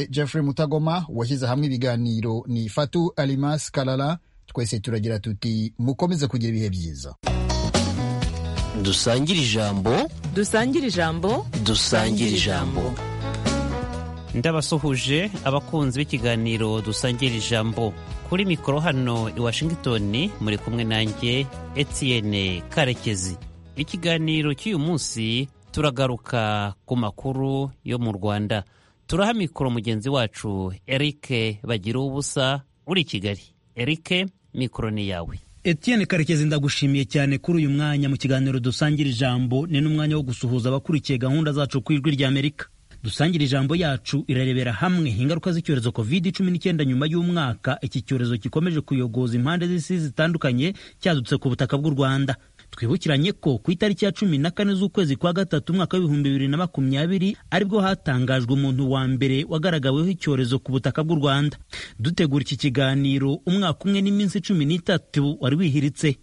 Jeffrey Mutagoma washyize hamwe ibiganiro ni Fatu Alimas Kalala twese turagira tuti mukomeze kugira ibihe byiza dusangire ijambo dusangire ijambo dusangire ijambo ndabasuhuje abakunzi b'ikiganiro dusangira ijambo kuri mikoro hano i washington muri kumwe nanjye etienne karekezi ikiganiro cy'uyu munsi turagaruka ku makuru yo mu rwanda turaha mikoro mugenzi wacu erike bagira ubusa uri kigali erike mikoro ni yawe Etienne Karekezi ndagushimiye cyane kuri uyu mwanya mu kiganiro dusangira ijambo ni n'umwanya wo gusuhuza abakurikiye gahunda zacu ku ijwi ry'Amerika dusangira ijambo yacu irarebera hamwe ingaruka z'icyorezo covid cumi n'icyenda nyuma y'umwaka iki cyorezo gikomeje kuyogoza impande z'isi zitandukanye cyadutse ku butaka bw'u rwanda twibukiranye ko ku itariki ya cumi na kane z'ukwezi kwa gatatu umwaka w'ibihumbi bibiri na makumyabiri aribwo hatangajwe umuntu wa mbere wagaragaweho icyorezo ku butaka bw'u rwanda dutegura iki kiganiro umwaka umwe n'iminsi cumi n'itatu wari wihiritse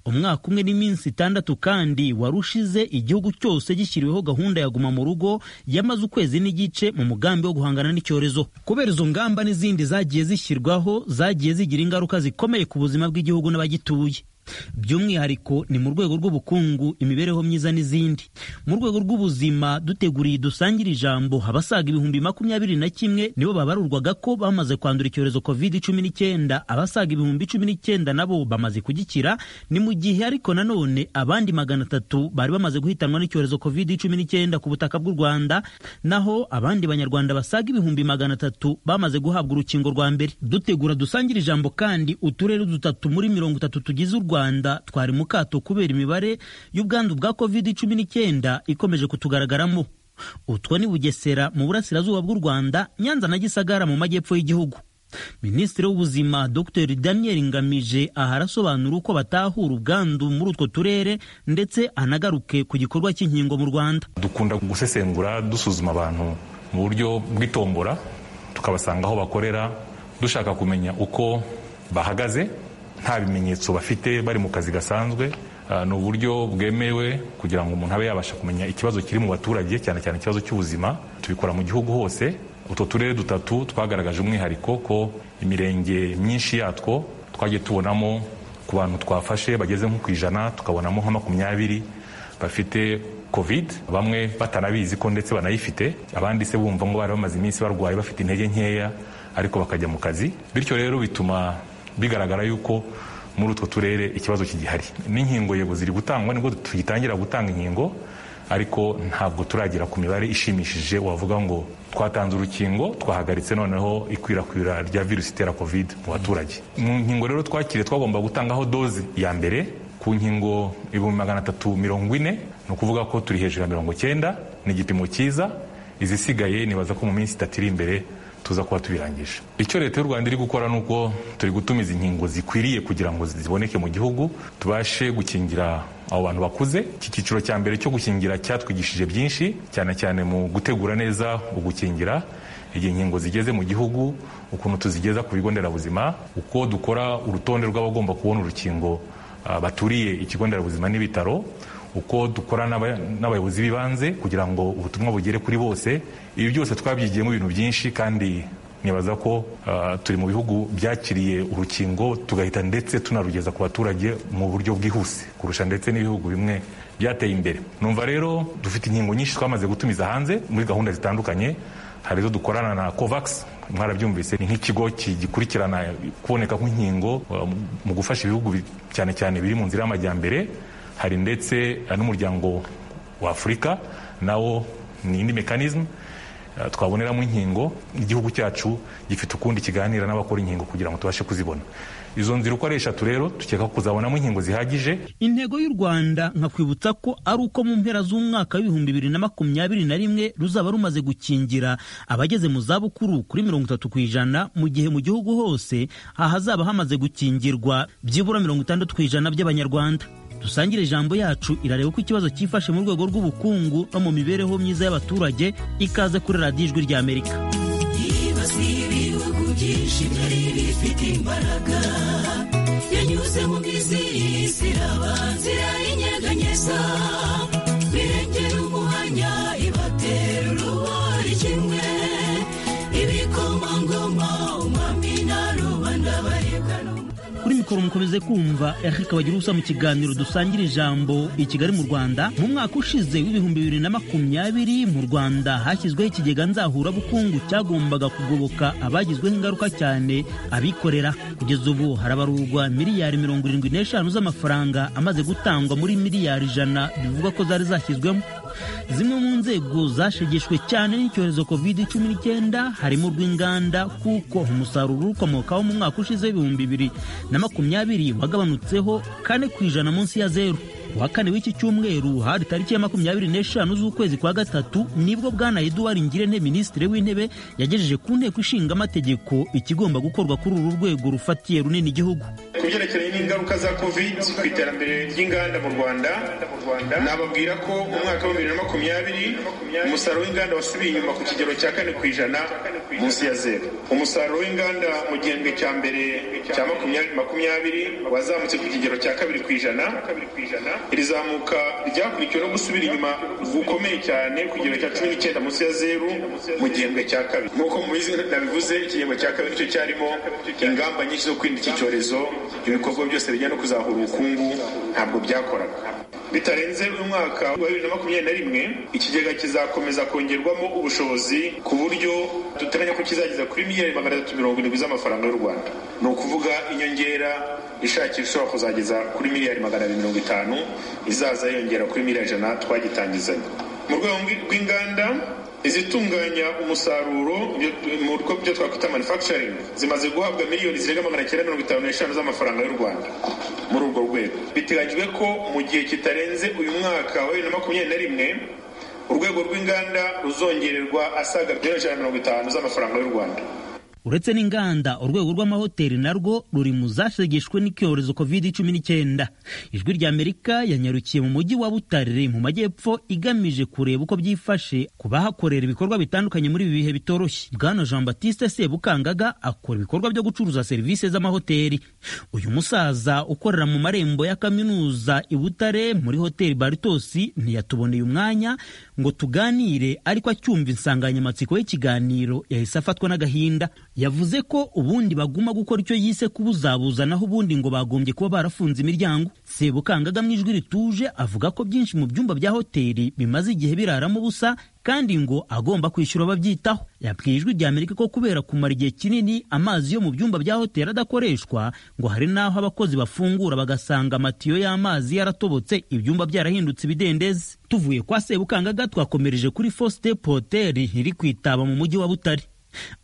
umwaka umwe n'iminsi itandatu kandi wari ushize igihugu cyose gishyiriweho gahunda ya guma mu rugo yamaze ukwezi n'igice mu mugambi wo guhangana n'icyorezo kubera izo ngamba n'izindi zagiye zishyirwaho zagiye zigira ingaruka zikomeye ku buzima bw'igihugu n'abagituye by'umwihariko ni mu rwego rw'ubukungu imibereho myiza n'izindi mu rwego rw'ubuzima duteguriye dusangire ijambo abasaga ibihumbi makumyabiri na kimwe nibo babarurwaga ko bamaze kwandura icyorezo covid cumi n'icyenda abasaga ibihumbi cumi n'icyenda nabo bamaze kugikira ni mu gihe ariko nanone abandi magana atatu bari bamaze guhitanwa n'icyorezo covid cumi n'icyenda ku butaka bw'u rwanda naho abandi banyarwanda basaga ibihumbi magana atatu bamaze guhabwa urukingo rwa mbere dutegura dusangire ijambo kandi uturere dutatu muri mirongo itatu tugize u rwanda twari mu kato kubera imibare y'ubwandu bwa covid cumi n'icyenda ikomeje kutugaragaramo utwo ni bugesera mu burasirazuba bw'u rwanda nyanza na gisagara mu majyepfo y'igihugu minisitiri w'ubuzima dr daniel ngamije aha arasobanura uko batahura ubwandu muri utwo turere ndetse anagaruke ku gikorwa cy'inkingo mu rwanda dukunda gusesengura dusuzuma abantu mu buryo bw'itombora tukabasanga aho bakorera dushaka kumenya uko bahagaze nta bimenyetso bafite bari mu kazi gasanzwe ni uburyo bwemewe kugira ngo umuntu abe yabasha kumenya ikibazo kiri mu baturage cyane cyane ikibazo cy'ubuzima tubikora mu gihugu hose utwo turere dutatu twagaragaje umwihariko ko imirenge myinshi yatwo twagiye tubonamo ku bantu twafashe bageze nko ku ijana tukabonamo nka makumyabiri bafite covid bamwe batanabizi ko ndetse banayifite abandi se bumva ngo bari bamaze iminsi barwaye bafite intege nkeya ariko bakajya mu kazi bityo rero bituma bigaragara yuko muri utwo turere ikibazo kigihari n'inkingo yego ziri gutangwa nibwo tugitangira gutanga inkingo ariko ntabwo turagera ku mibare ishimishije wavuga ngo twatanze urukingo twahagaritse noneho ikwirakwira rya virusi itera covid mu baturage mu nkingo rero twakiriye twagomba gutangaho doze ya mbere ku nkingo ibihumbi magana atatu mirongo ine ni ukuvuga ko turi hejuru ya mirongo cyenda ni igipimo cyiza izisigaye nibaza ko mu minsi itatu iri imbere tuza kuba tubirangije icyo leta y'u rwanda iri gukora ni uko turi gutumiza inkingo zikwiriye kugira ngo ziboneke mu gihugu tubashe gukingira abo bantu bakuze iki cyiciro cya mbere cyo gukingira cyatwigishije byinshi cyane cyane mu gutegura neza ugukingira igihe inkingo zigeze mu gihugu ukuntu tuzigeza ku bigo nderabuzima uko dukora urutonde rw'abagomba kubona urukingo baturiye ikigo nderabuzima n'ibitaro uko dukora n'abayobozi b'ibanze kugira ngo ubutumwa bugere kuri bose ibi byose twabyigiyemo ibintu byinshi kandi nibaza ko turi mu bihugu byakiriye urukingo tugahita ndetse tunarugeza ku baturage mu buryo bwihuse kurusha ndetse n'ibihugu bimwe byateye imbere numva rero dufite inkingo nyinshi twamaze gutumiza hanze muri gahunda zitandukanye hari izo dukorana na covax mwarabyumvise ni nk'ikigo gikurikirana kuboneka kw'inkingo mu gufasha ibihugu cyane cyane biri mu nzira y'amajyambere hari ndetse n'umuryango wa afurika nawo ni indi mekanizmu twaboneramo inkingo igihugu cyacu gifite ukundi kiganira n'abakora inkingo kugira ngo tubashe kuzibona izo nzira uko ari eshatu rero tukeka kuzabonamo inkingo zihagije intego y'u rwanda nkakwibutsa ko ari uko mu mpera z'umwaka w'ibihumbi bibiri na makumyabiri na rimwe ruzaba rumaze gukingira abageze mu zabukuru kuri mirongo itatu ku ijana mu gihe mu gihugu hose ahazaba hamaze gukingirwa byibura mirongo itandatu ku ijana by'abanyarwanda dusangire ijambo yacu irareba uko ikibazo cyifashe mu rwego rw'ubukungu no mu mibereho myiza y'abaturage ikaze kuri radiyo ijwi rya amerika ibihugu byinshi byari bifite imbaraga yanyuze mu mizi y'isiraba nzira y'inyeganyeza birengera umuhanya ibatera urubori kimwe cyakora mukomeze kumva Eric Kabagirubusa mu kiganiro dusangira ijambo i Kigali mu Rwanda mu mwaka ushize w'ibihumbi bibiri na makumyabiri mu Rwanda hashyizweho ikigega nzahurabukungu cyagombaga kugoboka abagizweho ingaruka cyane abikorera kugeza ubu harabarurwa miliyari mirongo irindwi n'eshanu z'amafaranga amaze gutangwa muri miliyari ijana bivugwa ko zari zashyizwemo zimwe mu nzego zashegeshwe cyane n'icyorezo covid cumi n'icyenda harimo urw'inganda kuko umusaruro ukomokaho mu mwaka ushize w'ibihumbi bibiri na makumyabiri wagabanutseho kane ku ijana munsi ya zeru kuwa kane w'iki cyumweru hari tariki ya makumyabiri n'eshanu z'ukwezi kwa gatatu nibwo bwana eduwari ngirente minisitiri w'intebe yagejeje ku nteko ishinga amategeko ikigomba gukorwa kuri uru rwego rufatiye runini igihugu ku byerekeranye n'ingaruka za covid ku iterambere ry'inganda mu rwanda nababwira ko umwaka wa bibiri na makumyabiri umusaruro w'inganda wasubiye inyuma ku kigero cya kane ku ijana munsi ya zeru umusaruro w'inganda mu gihembwe cya mbere cya makumyabiri makumyabiri wazamutse ku kigero cya kabiri ku ijana iri zamuka ryakurikiwe no gusubira inyuma gukomeye cyane ku kigero cya cumi n'icyenda munsi ya zeru mu gihembwe cya kabiri nk'uko mubizi nabivuze igihembwe cya kabiri cyo cyarimo ingamba nyinshi zo kwirinda iki cyorezo ibikorwa byose bijyanye no kuzahura ubukungu ntabwo byakoraga bitarenze uyu mwaka wa bibiri na makumyabiri na rimwe ikigega kizakomeza kongerwamo ubushobozi ku buryo duteganya ko kizageza kuri miliyari magana atatu mirongo irindwi z'amafaranga y'u rwanda ni ukuvuga inyongera ishakisha ishobora kuzageza kuri miliyari magana abiri mirongo itanu izaza yiyongera kuri miliyari ijana twagitangizanye mu rwego rw'inganda izitunganya umusaruro mu bigo byo twakwita manufacturing zimaze guhabwa miliyoni zirenga magana cyenda mirongo itanu n'eshanu z'amafaranga y'u rwanda muri urwo rwego biteganyijwe ko mu gihe kitarenze uyu mwaka wa bibiri na makumyabiri na rimwe urwego rw'inganda ruzongererwa asaga miliyoni ijana na mirongo itanu z'amafaranga y'u rwanda uretse n'inganda urwego rw'amahoteli narwo ruri mu zashegeshwe n'icyorezo covid cumi n'icyenda ijwi ry'amerika yanyarukiye mu mujyi wa butarire mu majyepfo igamije kureba uko byifashe ku bahakorera ibikorwa bitandukanye muri ibi bihe bitoroshye bwana jean batiste sebukangaga akora ibikorwa byo gucuruza serivisi z'amahoteli uyu musaza ukorera mu marembo ya kaminuza i butare muri hoteli baritosi ntiyatuboneye umwanya ngo tuganire ariko acyumva insanganyamatsiko y'ikiganiro yahise afatwa n'agahinda yavuze ko ubundi baguma gukora icyo yise kubuzabuza naho ubundi ngo bagombye kuba barafunze imiryango sebukangaga mu ijwi rituje avuga ko byinshi mu byumba bya hoteli bimaze igihe biraramo ubusa kandi ngo agomba kwishyura ababyitaho yabwiye ijwi rya amerika ko kubera kumara igihe kinini amazi yo mu byumba bya hoteli adakoreshwa ngo hari n'aho abakozi bafungura bagasanga amatiyo y'amazi yaratobotse ibyumba byarahindutse ibidendezi tuvuye kwa sebukangaga twakomereje kuri fosite poteri iri kwitaba mu mujyi wa butare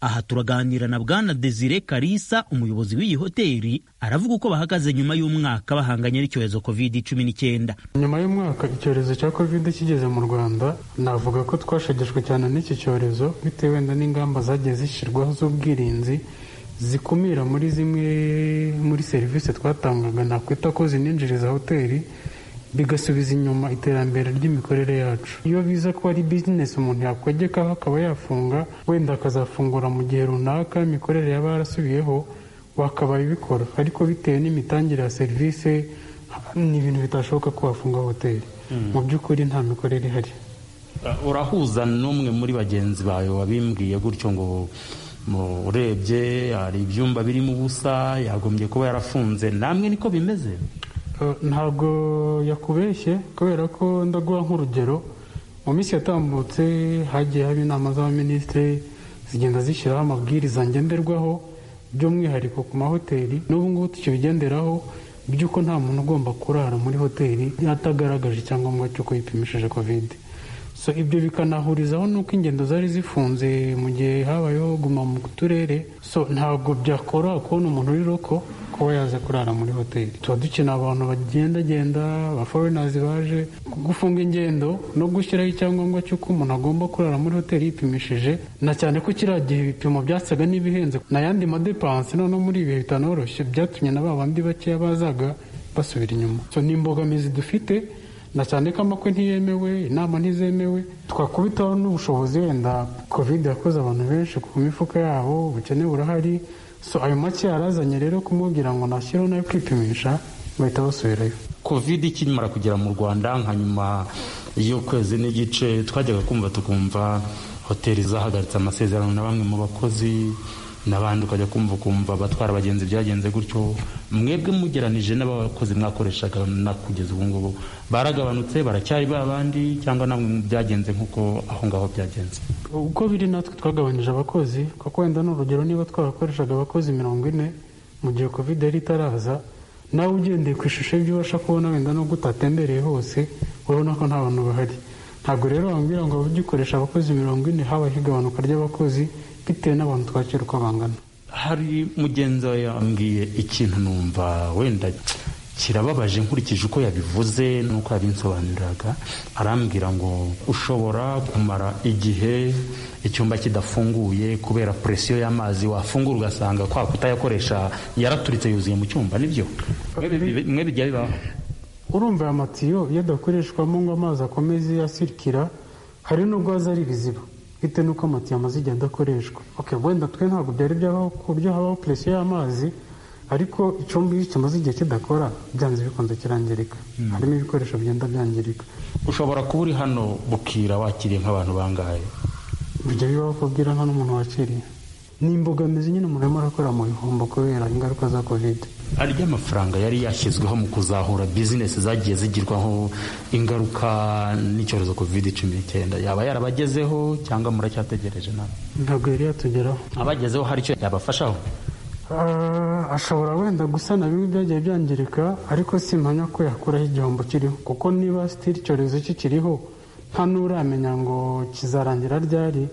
aha turaganira na bwana desire karisa umuyobozi w'iyi hoteli aravuga uko bahagaze nyuma y'umwaka bahanganye n'icyorezo covid cumi n'icyenda nyuma y'umwaka icyorezo cya covid kigeze mu rwanda navuga ko twashegeshwe cyane n'iki cyorezo bitewe wenda n'ingamba zagiye zishyirwaho z'ubwirinzi zikumira muri zimwe muri serivisi twatangaga nakwita ko zininjiriza hoteli bigasubiza inyuma iterambere ry'imikorere yacu iyo biza ko ari bizinesi umuntu yakwegekaho akaba yafunga wenda akazafungura mu gihe runaka imikorere yaba yarasubiyeho wakabaye ubikora ariko bitewe n'imitangire ya serivisi ni ibintu bitashoboka ko wafunga hoteli mu by'ukuri nta mikorere ihari urahuza n'umwe muri bagenzi bawe wabimbwiye gutyo ngo urebye hari ibyumba birimo ubusa yagombye kuba yarafunze namwe niko bimeze ntabwo yakubeshye kubera ko ndaguha nk'urugero mu minsi yatambutse hagiye haba inama z'abaminisitiri zigenda zishyiraho amabwiriza ngenderwaho by'umwihariko ku mahoteli n'ubu ngubu tukibigenderaho by'uko nta muntu ugomba kurara muri hoteli atagaragaje icyangombwa cy'uko yipimishije kovide so ibyo bikanahurizaho n'uko ingendo zari zifunze mu gihe habayeho guma mu turere so ntabwo byakora kubona umuntu uri roko kuba yaza kurara muri hoteli tuba dukeneye abantu bagendagenda abaforinazi baje gufunga ingendo no gushyiraho icyangombwa cy'uko umuntu agomba kurara muri hoteli yipimishije na cyane ko kiriya gihe ibipimo byasaga n'ibihenze na yandi madepanse noneho muri ibi bihe bitanoroshye byatumye na ba bandi bakeya bazaga basubira inyuma so ni imbogamizi dufite na cyane ko amakwe ntiyemewe inama ntizemewe twakubitaho n'ubushobozi wenda covid yakoze abantu benshi ku mifuka yabo ubukene burahari so ayo make yarazanye rero kumubwira ngo nashyiraho nayo kwipimisha bahita basubirayo covid ikimara kugera mu rwanda nka nyuma y'ukwezi n'igice twajyaga kumva tukumva hoteli zahagaritse amasezerano na bamwe mu bakozi n'abandi ukajya kumva ukumva abatwara abagenzi byagenze gutyo mwebwe mugeranije n'abakozi mwakoreshaga na kugeza ubu ngubu baragabanutse baracyari ba bandi cyangwa namwe byagenze nk'uko aho ngaho byagenze uko biri natwe twagabanije abakozi kuko wenda ni urugero niba twarakoreshaga abakozi mirongo ine mu gihe kovide yari itaraza nawe ugendeye ku ishusho y'ibyo ubasha kubona wenda nubwo utatembereye hose urabona ko nta bantu bahari ntabwo rero wambwira ngo ugikoresha abakozi mirongo ine habaho igabanuka ry'abakozi bitewe n'abantu twakira uko bangana hari mugenzi wawe yambwiye ikintu numva wenda kirababaje nkurikije uko yabivuze n'uko yabinsobanuriraga arambwira ngo ushobora kumara igihe icyumba kidafunguye kubera puresiyo y'amazi wafungura ugasanga kwa kutayakoresha yaraturitse yuzuye mu cyumba nibyo mwe bijya bibaho urumva aya matiyo iyo adakoreshwamo ngo amazi akomeze asirikira hari n'ubwo aza ari ibiziba bitewe n'uko amatiyo amaze igihe adakoreshwa ok wenda twe ntabwo byari byabaho ku buryo habaho puresiyo y'amazi ariko icyumba iyo kimaze igihe kidakora byanze bikunze kirangirika harimo ibikoresho bigenda byangirika ushobora kuba uri hano bukira wakiriye nk'abantu bangahe bijya bibaho ko ubwira nta n'umuntu wakiriye ni imbogamizi nyine umuntu arimo arakora mu bihombo kubera ingaruka za kovide arya amafaranga yari yashyizweho mu kuzahura bizinesi zagiye zigirwaho ingaruka n'icyorezo covid cumi n'icyenda yaba yarabagezeho cyangwa muracyategereje nawe ntabwo yari yatugeraho abagezeho hari icyo yabafashaho Ah, ashobora wenda gusana bimwe byagiye byangirika ariko simpamya ko yakuraho igihombo kiriho kuko niba sitiri icyorezo kikiriho nta n'uramenya ngo kizarangira ryari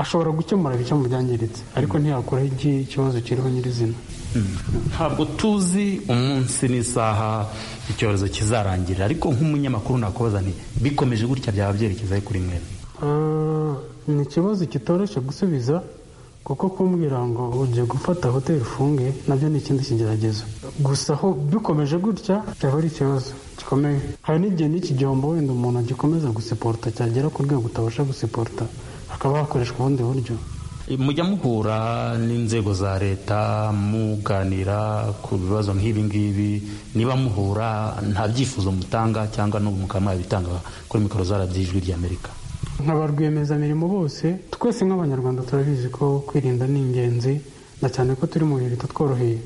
ashobora gukemura bike mu byangiritse ariko ntiyakuraho iki- ikibazo kiriho nyirizina ntabwo tuzi umunsi n'isaha icyorezo kizarangira ariko nk'umunyamakuru nakubazaniye bikomeje gutya byaba byerekezaho kuri mwene Ah, ni ikibazo kitoroshye gusubiza kuko kumbwira ngo ugiye gufata hoteli ufunge nabyo ni ikindi kigeragezo gusa ho bikomeje gutya cyaba ari ikibazo gikomeye hari n'igihe n'iki gihombo wenda umuntu agikomeza gusiporota cyagera ku rwego utabasha gusiporota hakaba hakoreshwa ubundi buryo mujya muhura n'inzego za leta muganira ku bibazo nk'ibi ngibi niba muhura nta byifuzo mutanga cyangwa n'ubu mukaba mwabitanga kuri mikoro zarabyijwi ry'amerika nka ba rwiyemezamirimo bose twese nk'abanyarwanda turabizi ko kwirinda ni ingenzi na cyane ko turi mu bihe bitatworoheye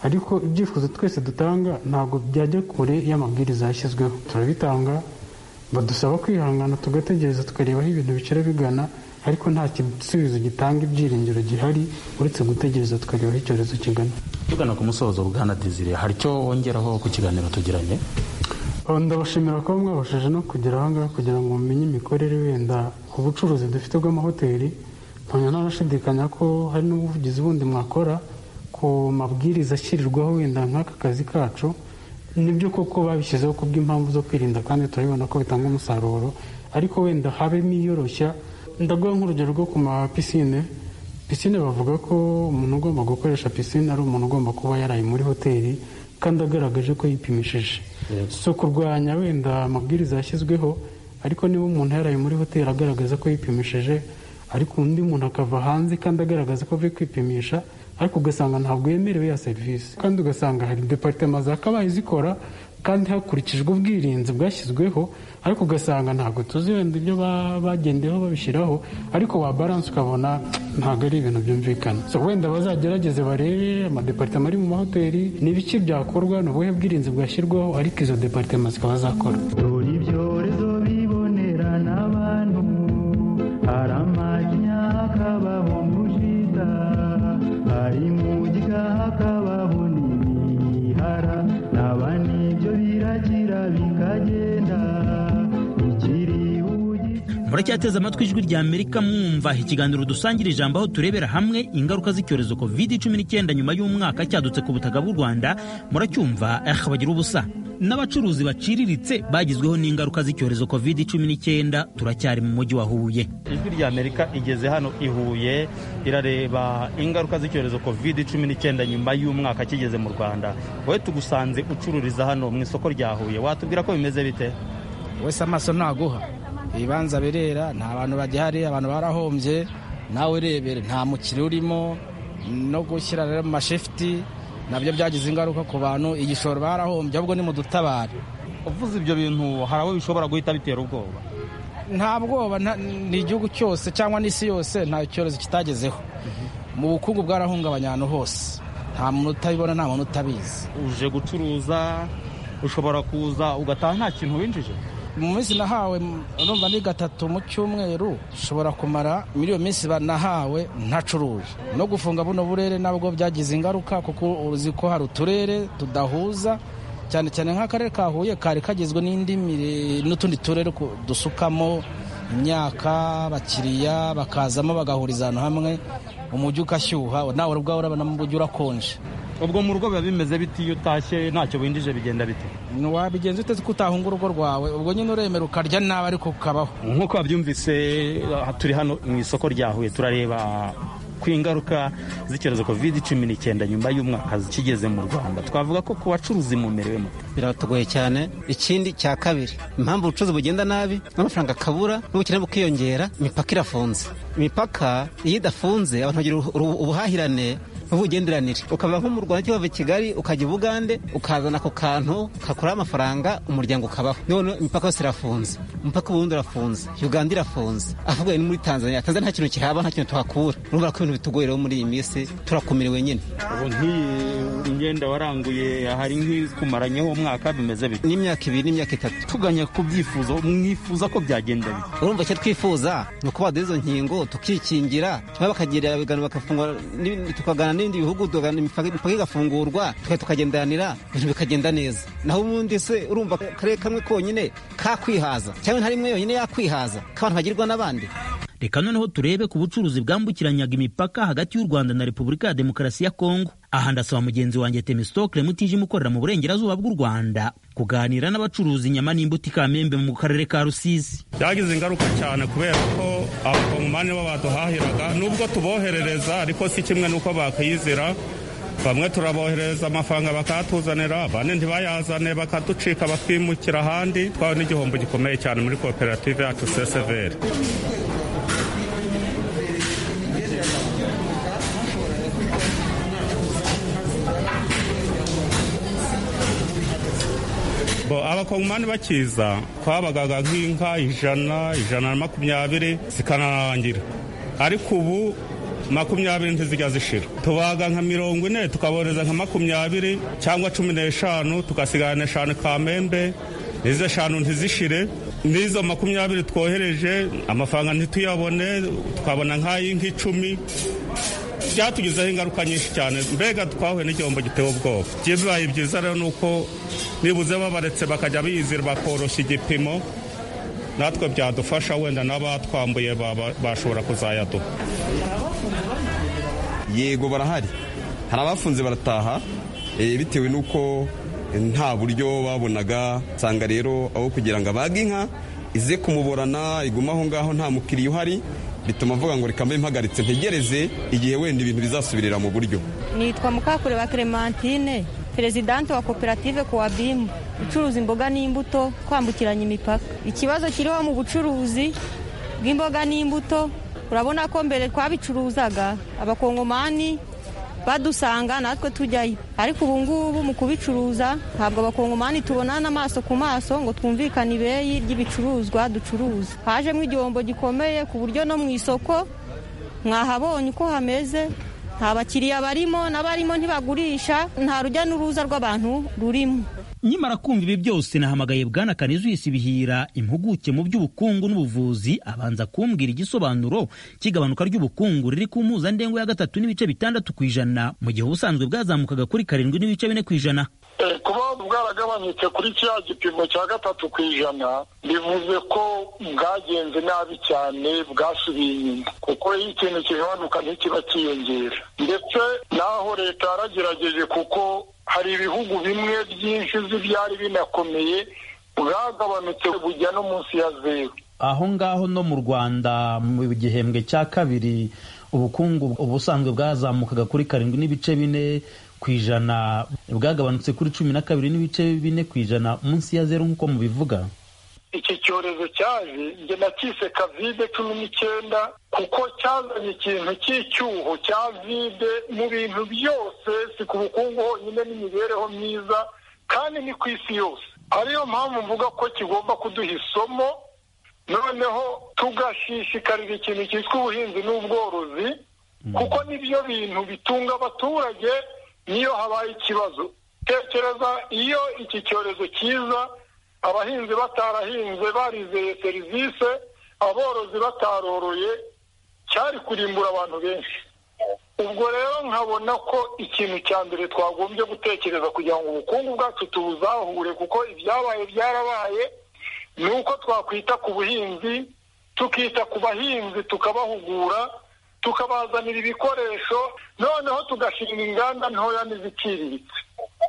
ariko ibyifuzo twese dutanga ntabwo byajya kure iyo amabwiriza yashyizweho turabitanga badusaba kwihangana tugategereza tukareba aho ibintu bicira bigana ariko nta gisubizo gitanga ibyiringiro gihari uretse gutegereza tukareba aho icyorezo kigana tugana ku musozo bwana dizire hari icyo wongeraho ku kiganiro tugiranye Aba ndabashimira kuba mwabashije no kugera aha ngaha kugira ngo mumenye imikorere wenda ku bucuruzi dufite bw'amahoteli nkaba ntanashidikanya ko hari n'ubuvugizi bundi mwakora ku mabwiriza ashyirirwaho wenda nk'aka kazi kacu nibyo koko babishyizeho kubw'impamvu zo kwirinda kandi turabibona ko bitanga umusaruro ariko wenda habemo iyoroshya ndaguha nk'urugero rwo ku ma pisine pisine bavuga ko umuntu ugomba gukoresha pisine ari umuntu ugomba kuba yaraye muri hoteli kandi agaragaje ko yipimishije si ukurwanya wenda amabwiriza yashyizweho ariko niba umuntu yaraye muri hoteli agaragaza ko yipimishije ariko undi muntu akava hanze kandi agaragaza ko avuye kwipimisha ariko ugasanga ntabwo yemerewe ya serivisi kandi ugasanga hari deparitema zakabaye zikora kandi hakurikijwe ubwirinzi bwashyizweho ariko ugasanga ntabwo tuzi wenda ibyo ba- bagendeyeho babishyiraho ariko wa baranse ukabona ntabwo ari ibintu byumvikana so wenda bazagerageze barebe amadeparitema ari mu mahoteli ni ibiki byakorwa ni ubuhe bwirinzi bwashyirwaho ariko izo deparitema zikaba zakora dore ibyorezo bibonera n'abantu hari amajya hakabaho mushita hari mujya hakabaho n'imihara naba nibyo birakira bikagenda ikiri ugi muracyateze amatwi ijwi rya amerika mwumva ikiganiro dusangira ijambo aho turebera hamwe ingaruka z'icyorezo covid cumi n'icyenda nyuma y'umwaka cyadutse ku butaka bw'u rwanda muracyumva eh, bagira ubusa n'abacuruzi baciriritse bagizweho n'ingaruka z'icyorezo covid cumi n'icyenda turacyari mu mujyi wa huye ijwi rya amerika igeze hano i huye irareba ingaruka z'icyorezo covid cumi n'icyenda nyuma y'umwaka kigeze mu rwanda wowe tugusanze ucururiza hano mu isoko rya huye watubwira ko bimeze bite wese amaso naguha ibibanza birera nta bantu bagihari abantu barahombye nawe urebere nta mukiri urimo no gushyira rero mu mashifuti nabyo byagize ingaruka ku bantu igishoro barahombye ahubwo ni mu dutabare uvuze ibyo bintu hari aho bishobora guhita bitera ubwoba nta bwoba nta- ni igihugu cyose cyangwa n'isi yose nta cyorezo kitagezeho mu bukungu bwarahungabanya ahantu hose nta muntu utabibona nta muntu utabizi uje gucuruza ushobora kuza ugataha nta kintu winjije mu minsi nahawe urumva ni gatatu mu cyumweru nshobora kumara muri iyo minsi nahawe ntacuruje no gufunga buno burere nabwo byagize ingaruka kuko uzi ko hari uturere tudahuza cyane cyane nk'akarere ka huye kari kagizwe n'indi n'utundi turere dusukamo imyaka abakiriya bakazamo bagahuriza ahantu hamwe umujyi ugashyuha nawe ubwawe urabona mu mujyi urakonje ubwo mu rugo biba bimeze biti iyo utashye ntacyo winjije bigenda bite wabigenza uteze ko utahunga urugo rwawe ubwo nyine uremera ukarya nabi ariko ukabaho nk'uko wabyumvise turi hano mu isoko rya huye turareba ku ingaruka z'icyorezo covid cumi n'icyenda nyuma y'umwaka kigeze mu rwanda twavuga ko ku bacuruzi mumerewemo biratugoye cyane ikindi cya kabiri impamvu ubucuruzi bugenda nabi n'amafaranga akabura n'ubukene bukiyongera imipaka irafunze imipaka iyo idafunze abantu bagira ubuhahirane n'ubugenderanire ukava nko mu rwanda cyangwa i kigali ukajya i bugande ukazana ako kantu kakuraho amafaranga umuryango ukabaho none imipaka yose irafunze umupaka w'uburundi urafunze uganda irafunze ahubwo ni muri tanzania tanzania nta kintu kihaba nta kintu tuhakura urumva ko ibintu bitugoye rero muri iyi minsi turakomerewe nyine ubu nk'iyi myenda waranguye hari nk'ikumaranyeho umwaka bimeze bite n'imyaka ibiri n'imyaka itatu tuganya ku byifuzo mwifuza ko byagenda bite urumva icyo twifuza ni ukubaha izo nkingo tukikingira cyangwa bakagira ibiganiro bakafunga tukagana n'ibindi bihugu imipaka igafungurwa tukagendanira ibintu bikagenda neza naho ubundi se urumva akarere kamwe konyine kakwihaza cyangwa nta rimwe yonyine yakwihaza k'abantu bagirwa n'abandi reka noneho turebe ku bucuruzi bwambukiranyaga imipaka hagati y'u rwanda na repubulika ya demokarasi ya kongo aha ndasaba mugenzi wanjye temistokle mutijima ukorera mu burengerazuba bw'u rwanda kuganira n'abacuruzi inyama n'imbuto i kamembe mu karere ka rusizi byagize ingaruka cyane kubera ko abakongomani bo baduhahiraga nubwo tuboherereza ariko si kimwe n'uko bakiyizira bamwe turaboherereza amafaranga bakayatuzanira abandi ntibayazane bakaducika bakimukira ahandi twawe n'igihombo gikomeye cyane muri koperative yacu seseveri abakongomani bakiza twabagaga nk'inka ijana ijana na makumyabiri zikanarangira ariko ubu makumyabiri ntizijya zishira tubaga nka mirongo ine tukabohereza nka makumyabiri cyangwa cumi n'eshanu tugasigana eshanu kamembe izo eshanu ntizishire n'izo makumyabiri twohereje amafaranga ntituyabone tukabona nk'ay'inka icumi byatugizeho ingaruka nyinshi cyane mbega twahuye n'igihombo giteye ubwoba byibaye byiza rero ni uko nibuze babaretse bakajya bizira bakoroshya igipimo natwe byadufasha wenda n'abatwambuye bashobora kuzayaduha yego barahari hari abafunze barataha bitewe n'uko nta buryo babonaga usanga rero aho kugira ngo abage inka ize kumuborana iguma aho ngaho nta mukiriya uhari bituma avuga ngo reka mbe mpagaritse ntegereze igihe wenda ibintu bizasubirira mu buryo nitwa mukakure wa clementine perezidante wa koperative kowabimu ucuruza imboga n'imbuto kwambukiranya imipaka ikibazo kiriho mu bucuruzi bw'imboga n'imbuto urabona ko mbere twabicuruzaga abakongomani badusanga natwe tujyayo ariko ubu ngubu mu kubicuruza ntabwo abakongomani tubona n'amaso ku maso ngo twumvikane ibeyi ry'ibicuruzwa ducuruza hajemo igihombo gikomeye ku buryo no mu isoko mwahabonye uko hameze nta bakiriya barimo n'abarimo ntibagurisha nta rujya n'uruza rw'abantu rurimo nyamara kumva ibi byose nahamagaye bwana kanizwisi bihira impuguke mu by'ubukungu n'ubuvuzi abanza kumbwira igisobanuro cy'igabanuka ry'ubukungu riri ku mpuzandengo ya gatatu n'ibice bitandatu ku ijana mu gihe ubusanzwe bwazamukaga kuri karindwi n'ibice bine ku ijana kuba bwaragabanutse kuri cya gipimo cya gatatu ku ijana bivuze ko bwagenze nabi cyane bwasubiye inyuma kuko iyo ikintu kigabanuka ntikiba kiyongera ndetse n'aho leta yaragerageje kuko hari ibihugu bimwe byinshi byari binakomeye bwagabanutse bujya no munsi ya zeru aho ngaho no mu rwanda mu gihembwe cya kabiri ubukungu ubusanzwe bwazamukaga kuri karindwi n'ibice bine ku ijana bwagabanutse kuri cumi na kabiri n'ibice bine ku ijana munsi ya zeru nk'uko mubivuga iki cyorezo cyaje njye nakise kavide cumi n'icyenda kuko cyazanye ikintu cy'icyuho cya vide mu bintu byose si ku bukungu honyine n'imibereho myiza kandi ni ku isi yose ariyo mpamvu mvuga ko kigomba kuduha isomo noneho tugashishikarira ikintu cyitwa ubuhinzi n'ubworozi kuko nibyo bintu bitunga abaturage niyo habaye ikibazo tekereza iyo iki cyorezo kiza abahinzi batarahinze barizeye serivisi aborozi bataroroye cyari kurimbura abantu benshi ubwo rero nkabona ko ikintu cya mbere twagombye gutekereza kugira ngo ubukungu bwacu tubuzahure kuko ibyabaye byarabaye ni uko twakwita ku buhinzi tukita ku bahinzi tukabahugura tukabazanira ibikoresho noneho tugashinga inganda ntoya n'iziciriritse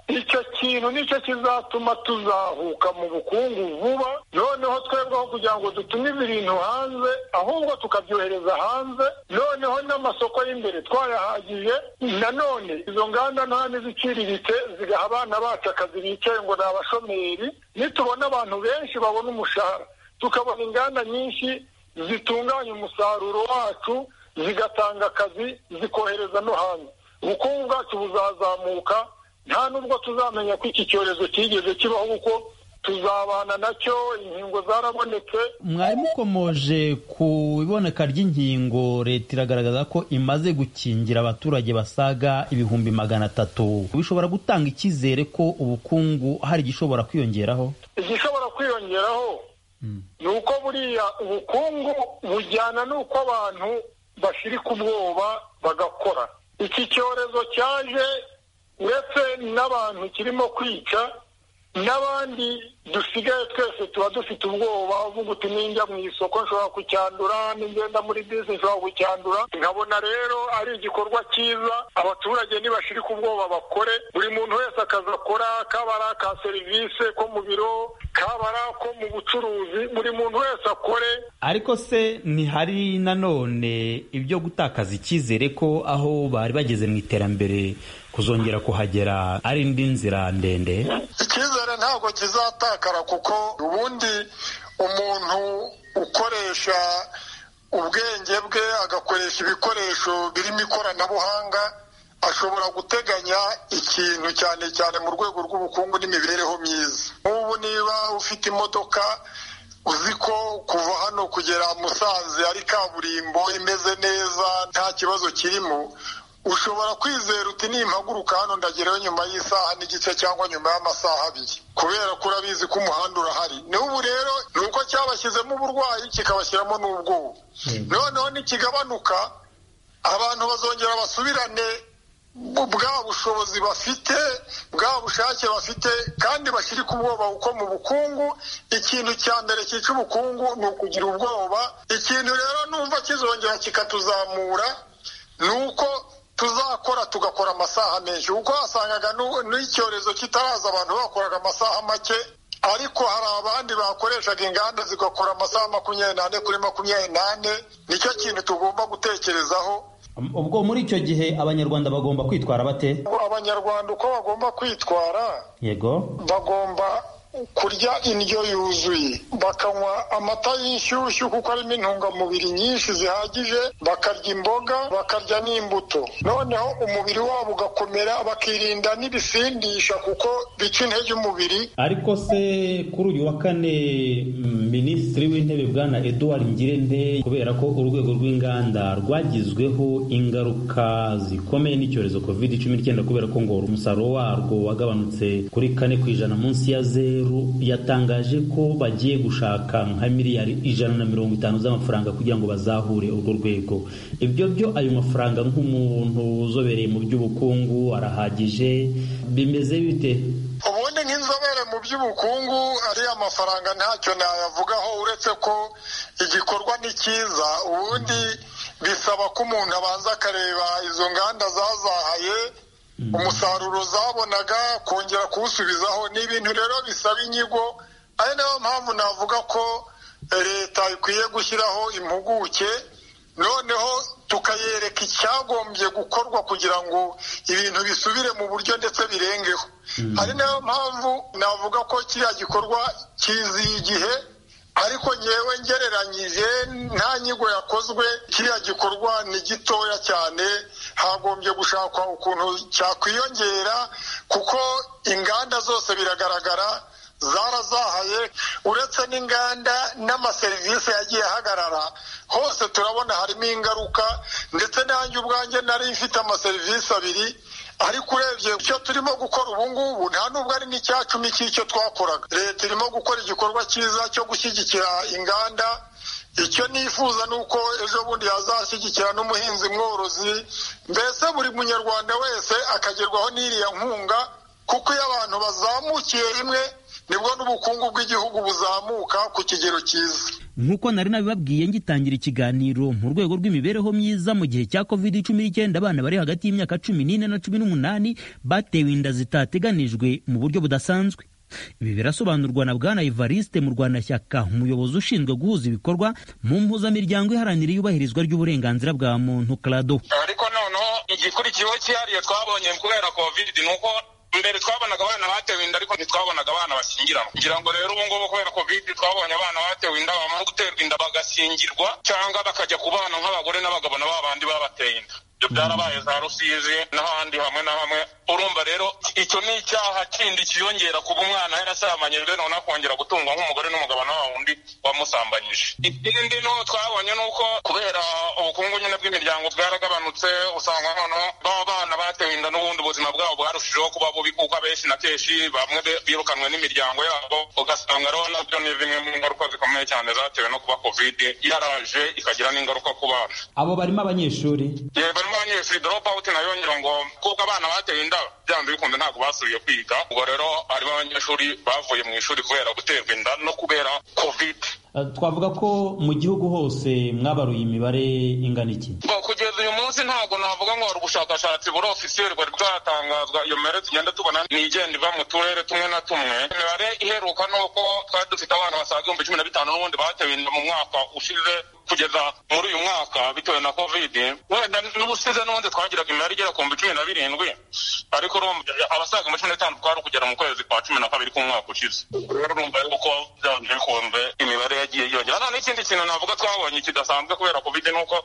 icyo kintu nicyo kizatuma tuzahuka mu bukungu vuba noneho twebweho kugira ngo dutumize ibintu hanze ahubwo tukabyohereza hanze noneho n'amasoko y'imbere twayahagije nanone izo nganda nta n'iziciriritse zigaha abana bacu akazi bicaye ngo ni abashomeri nitubona abantu benshi babona umushahara tukabona inganda nyinshi zitunganya umusaruro wacu zigatanga akazi zikohereza no hanze ubukungu bwacu buzazamuka nta nubwo tuzamenya ko iki cyorezo kigeze kibaho kuko tuzabana nacyo inkingo zarabonetse mwarimu ukomoje ku iboneka ry'inkingo leta iragaragaza ko imaze gukingira abaturage basaga ibihumbi magana atatu bishobora gutanga icyizere ko ubukungu hari igishobora kwiyongeraho igishobora kwiyongeraho ni uko buriya ubukungu bujyana n'uko abantu bashirika ubwoba bagakora iki cyorezo cyaje uretse n'abantu kirimo kwica n'abandi dusigaye twese tuba dufite ubwoba uvuga uti ninjya mu isoko nshobora kucyandura n'ingenda muri bisi nshobora kucyandura nkabona rero ari igikorwa cyiza abaturage ntibashirika ubwoba bakore buri muntu wese akazi akora kaba ari aka serivisi ko mu biro kaba ari ako mu bucuruzi buri muntu wese akore ariko se ntihari nanone ibyo gutakaza icyizere ko aho bari bageze mu iterambere kuzongera kuhagera ari indi nzira ndende icyizere ntabwo kizatakara kuko ubundi umuntu ukoresha ubwenge bwe agakoresha ibikoresho birimo ikoranabuhanga ashobora guteganya ikintu cyane cyane mu rwego rw'ubukungu n'imibereho myiza nk'ubu niba ufite imodoka uzi ko kuva hano kugera musanze ari kaburimbo imeze neza nta kibazo kirimo ushobora kwizera uti nimpaguruka hano ndagerayo nyuma y'isaha n'igice cyangwa nyuma y'amasaha abiri kubera ko urabizi ko umuhanda urahari n'ubu rero ni uko cyabashyizemo uburwayi kikabashyiramo n'ubwoba noneho nikigabanuka abantu bazongera basubirane bwa bushobozi bafite bwa bushake bafite kandi bashyirike ubwoba kuko mu bukungu ikintu cya mbere cyica ubukungu ni ukugira ubwoba ikintu rero numva kizongera kikatuzamura ni uko tuzakora tugakora amasaha menshi kuko wasangaga n'icyorezo kitaraza abantu bakoraga amasaha make ariko hari abandi bakoreshaga inganda zigakora amasaha makumyabiri n'ane kuri makumyabiri n'ane nicyo kintu tugomba gutekerezaho ubwo muri icyo gihe abanyarwanda bagomba kwitwara bate abanyarwanda uko bagomba kwitwara yego bagomba kurya indyo yuzuye bakanywa amata y'inshyushyu kuko arimo intungamubiri nyinshi zihagije bakarya imboga bakarya n'imbuto noneho umubiri wabo ugakomera bakirinda n'ibisindisha kuko bica intege umubiri ariko se kuri uyu wa kane minisitiri w'intebe bwana eduard ngirente kubera ko urwego rw'inganda rwagizweho ingaruka zikomeye n'icyorezo covid cumi n'icyenda kubera ko ngo umusaruro warwo wagabanutse kuri kane ku ijana munsi ya zeru yatangaje ko bagiye gushaka nka miliyari ijana na mirongo itanu z'amafaranga kugira ngo bazahure urwo rwego ibyo byo ayo mafaranga nk'umuntu uzobereye mu by'ubukungu arahagije bimeze bite ubundi nk'inzobere mu by'ubukungu ariya mafaranga ntacyo nayavugaho uretse ko igikorwa ni cyiza ubundi bisaba ko umuntu abanza akareba izo nganda zazahaye umusaruro zabonaga kongera kuwusubizaho ni ibintu rero bisaba inyigo ari nayo mpamvu navuga ko leta ikwiye gushyiraho impuguke noneho tukayereka icyagombye gukorwa kugira ngo ibintu bisubire mu buryo ndetse birengeho ari nayo mpamvu navuga ko kiriya gikorwa kiziye igihe ariko ngewe ngereranyije nta nyigo yakozwe kiriya gikorwa ni gitoya cyane hagombye gushakwa ukuntu cyakwiyongera kuko inganda zose biragaragara zarazahaye uretse n'inganda n'amaserivisi yagiye ahagarara hose turabona harimo ingaruka ndetse nanjye ubwanjye nari mfite amaserivisi abiri ariko urebye icyo turimo gukora ubu ngubu nta nubwo ari n'icyacumi cy'icyo twakoraga leta irimo gukora igikorwa cyiza cyo gushyigikira inganda icyo nifuza ni uko ejo bundi yazashyigikira n'umuhinzi mworozi mbese buri munyarwanda wese akagerwaho n'iriya nkunga kuko iyo abantu bazamukiye rimwe nibwo n'ubukungu bw'igihugu buzamuka ku kigero cyiza nk'uko nari nabibabwiye ngitangira ikiganiro mu rwego rw'imibereho myiza mu gihe cya covid cumi n'icyenda abana bari hagati y'imyaka cumi n'ine na cumi n'umunani batewe inda zitateganijwe mu buryo budasanzwe ibi birasobanurwa na bwana evariste mu rwanashyaka umuyobozi ushinzwe guhuza ibikorwa mu mpuzamiryango iharanira iyubahirizwa ry'uburenganzira bwa muntu karado ariko noneho igikurikiyeho cyihariye twabonye kubera covid ni uko mbere twabonaga abana batewe inda ariko ntitwabonaga abana bashyingiranwa ngira ngo rero ubu ngubu kubera covid twabonye abana batewe inda bamara guterwa inda bagashyingirwa cyangwa bakajya ku bana nk'abagore n'abagabo na babandi babateye inda ibyo byarabaye za rusizi n'ahandi hamwe na hamwe urumva rero icyo ni icyaha kindi kiyongera kuba umwana yarasambanyijwe noneho akongera gutungwa nk'umugore n'umugabo na wa wundi wamusambanyije ikindi ni uko twabonye ni uko kubera ubukungu nyine bw'imiryango bwaragabanutse usanga noneho baba bana batewe inda n'ubundi ubuzima bwabo bwarushijeho kuba bubi kuko abenshi na kenshi bamwe be- birukanwe n'imiryango yabo ugasanga rero nabyo ni zimwe mu ngaruka zikomeye cyane zatewe no kuba kovide yaraje ikagira n'ingaruka ku bana abo barimo abanyeshuri yewe barimo abanyeshuri drop out nayo ngira ngo kuko abana batewe inda byanze bikunze ntabwo basubiye kwiga ubwo rero harimo abanyeshuri bavuye mu ishuri kubera guterwa inda no kubera covid Eh, twavuga ko mu gihugu hose mwabaruye imibare ingana iki Bo, kugeza uyu munsi ntabwo navuga ngo hari ubushakashatsi buri ofisiyeri bwari bwatangazwa iyo mibare tugenda tubona ni igenda iva mu turere tumwe na tumwe imibare iheruka ni uko twari dufite abana basaga ibihumbi cumi na bitanu n'ubundi batewe inda mu mwaka ushize kugeza muri uyu mwaka bitewe na covid wenda n'ubusize n'ubundi twagiraga imibare igera ku bihumbi cumi na birindwi ariko urumva abasaga muri cumi n'itanu twari kugera mu kwezi kwa cumi na kabiri k'umwaka ushize rero urumva yuko byanze bikunze imibare yagiye yiyongera none ikindi kintu navuga twabonye kidasanzwe kubera covid ni uko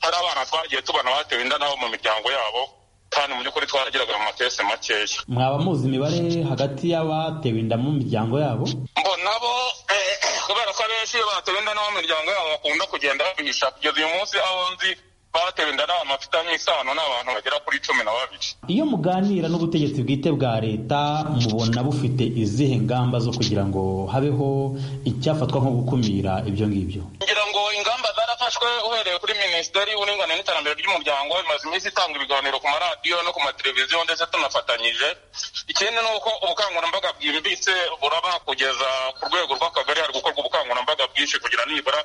hari abana twagiye tubona batewe inda nabo mu miryango yabo kandi mu by'ukuri twaragiraga mu matese makeya mwaba muzi imibare hagati y'abatewe inda mu miryango yabo bo nabo eh, kubera ko abenshi iyo batewe inda n'abo mu miryango yabo bakunda kugenda babihisha kugeza uyu munsi aho nzi batewe inda n'abantu bafitanye isano n'abantu bagera kuri cumi na babiri iyo muganira n'ubutegetsi bwite bwa leta mubona bufite izihe ngamba zo kugira ngo habeho icyafatwa nko gukumira ibyo ngibyo ngira ngo ingamba zarafashwe uhereye kuri minisiteri y'uburinganire n'iterambere ry'umuryango imaze iminsi itanga ibiganiro ku maradiyo no ku mateleviziyo ndetse tunafatanyije ikindi ni uko ubukangurambaga bwimbitse buraba kugeza ku rwego rw'akagari hari gukorwa ubukangurambaga bwinshi kugira nibura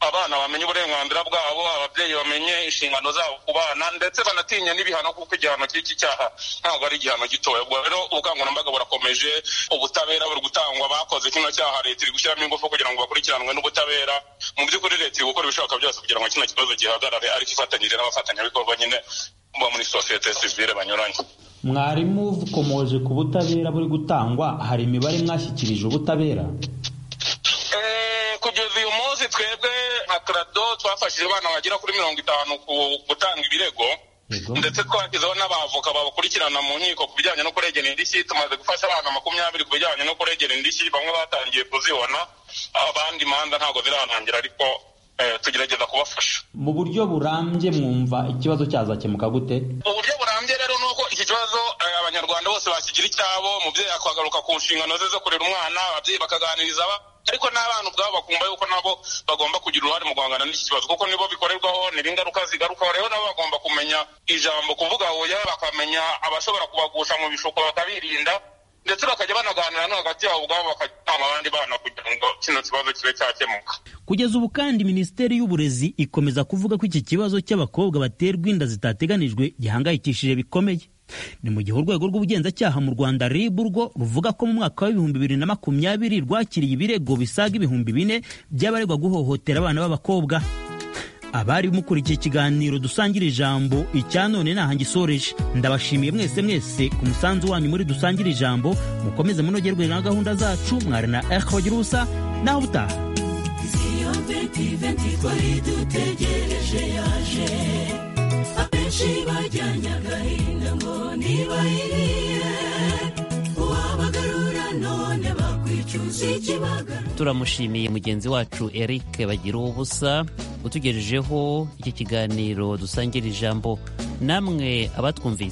abana bamenye uburenganzira bwabo ababyeyi bamenye inshingano zabo ku bana ndetse banatinye n'ibihano kuko igihano cy'iki cyaha ntabwo ari igihano gitoya ubwo rero ubukangurambaga burakomeje ubutabera buri gutangwa bakoze kino cyaha leta iri gushyiramo ingufu kugira ngo bakurikiranwe n'ubutabera mu by'ukuri leta iri gukora ibishoboka byose kugira ngo kino kibazo gihagarare ariko ifatanyije n'abafatanyabikorwa nyine bo muri sosiyete sivile banyuranye mwarimu ukomoje ku butabera buri gutangwa hari imibare mwashyikirije ubutabera Eh, kugeza uyu munsi twebwe nka krado twafashije abana bagera kuri mirongo itanu ku- gutanga ibirego ndetse twashyizeho n'abavoka babakurikirana mu nkiko ku bijyanye no kuregera indishyi tumaze gufasha abana makumyabiri ku bijyanye no kuregera indishyi bamwe batangiye kuzibona abandi imanza ntabwo zirarangira ariko eh, tugerageza kubafasha mu buryo burambye mwumva ikibazo cyazakemuka gute uburyo burambye rero ni uko iki kibazo eh, abanyarwanda bose bakigira icyabo umubyeyi akagaruka ku nshingano ze zo kurera umwana ababyeyi bakaganiriza aba ariko n'abana ubwabo bakumva yuko nabo bagomba kugira uruhare mu guhangana n'iki kibazo kuko nibo bikorerwaho nibo ingaruka zigarukaho rero nabo bagomba kumenya ijambo kuvuga oya bakamenya abashobora kubagusha mu bishuko bakabirinda ndetse bakajya banaganira no hagati yabo ubwabo bakajya inama abandi bana kugira ngo kino kibazo kibe cyakemuka kugeza ubu kandi minisiteri y'uburezi ikomeza kuvuga ko iki kibazo cy'abakobwa baterwa inda zitateganijwe gihangayikishije bikomeye ni mu gihe urwego rw'ubugenzacyaha mu rwanda rib urwo ruvuga ko mu mwaka w'ibihumbi bibiri na makumyabiri rwakiriye ibirego bisaga ibihumbi bine by'abaregwa guhohotera abana b'abakobwa abari mukurikiye ikiganiro dusangira ijambo icya none ntaha ngisoreje ndabashimiye mwese mwese ku musanzu wanyu muri dusangira ijambo mukomeze munogerwe na gahunda zacu mwari na echo bagira ubusa naho ubutaha Viziyo venti venti twari dutegereje yaje abenshi bajyanye agahinda ngo ntibayiriye uwabagarura none bakwica turamushimiye mugenzi wacu eric bagira ubusa utugejejeho iki kiganiro dusangira ijambo namwe abatwumvise